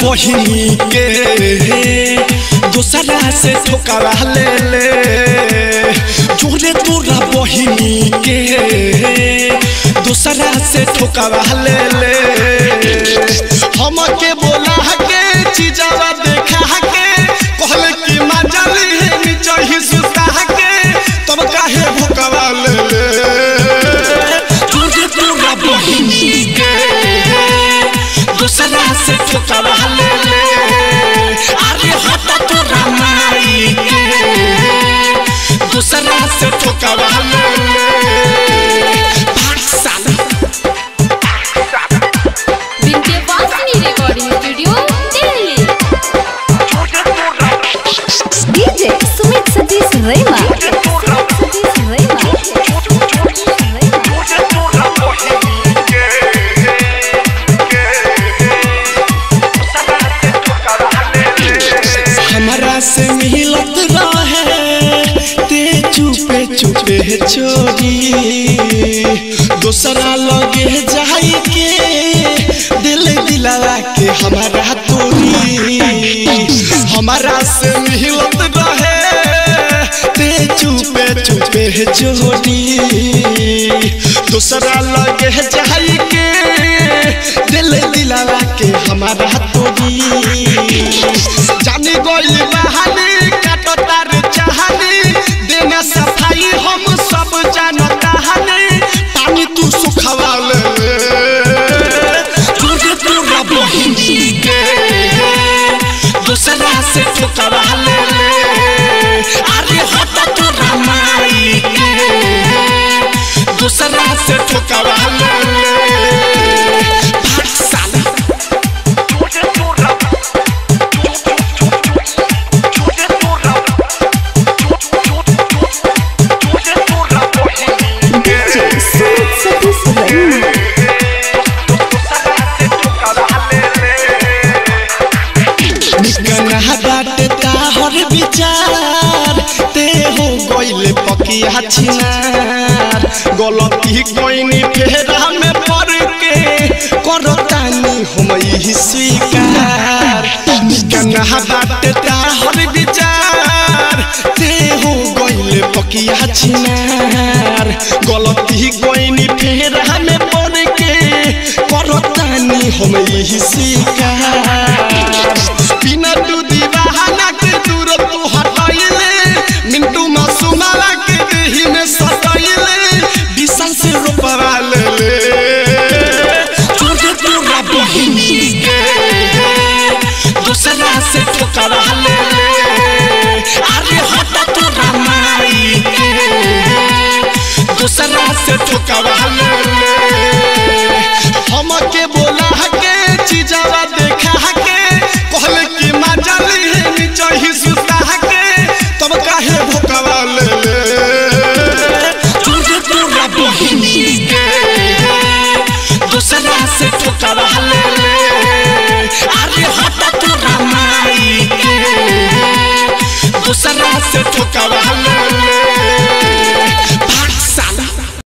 बहिनी के दूसरा से ठोकरा ले ले जोरे तोरा बहिनी के दूसरा से ठोकरा ले ले हमके बोला के चीजवा देखा के कहले कि मजा ली नीचे ही सुता के तब काहे भोकवा ले ले जोरे तोरा बहिनी के दूसरा से ठोकरा ले ले अरे हटा तोरा माई के दूसरा से ठोकरा ले ले भाग साला Vindhyavasini recording studio Delhi DJ Sumit Satish Rema. Satish Rema. हमरा से मिलत रहे ते चुपे चुपे चोरी दूसरा लगे जाई के दिल दिलावा के हमारा तोरी हमारा से मिलत रहे ते चुपे चुपे चोरी दूसरा लगे जाई के दिल दिलावा के हमारा तोरी जानी गोली बहानी काटो तार चाहनी देना सफाई हम सब जानता हनी पानी तू सुखवा ले तुझे तोरा बहिनी के दूसरा से ठोकरा ले ले अरे हटा तोरा माई के दूसरा से ठोकरा ले ले भाग साला DJ Sumit Satish Rema. निकना बाटे ताहर विचार ते हो गइले पकिया छिनार गलती कोइनी फेरा में पड़ के करतानी हम ही स्वीकार निकना बाटे ताहर विचार ते हो गइले पकिया छिनार गलती कोइनी फेरा में पड़ के करतानी हम ही स्वीकार बिना तू दीवाना के दूर तू हटाइले मिंटू मासूमाला के देही में सटाइले विशाल से रोपवा ले ले तुझे तोरा बहिनी के दूसरा से ठोकरा ले ले अरे हटा तोरा माई के दूसरा से ठोकरा ले ले हमके बोला के चीजवा देखा के कहले कि मजा ली नीचे ही सुता के तब काहे भोकवा ले ले तुझे तोरा बहिनी के दूसरा से ठोकरा ले ले अरे हटा तोरा माई के दूसरा से ठोकरा ले ले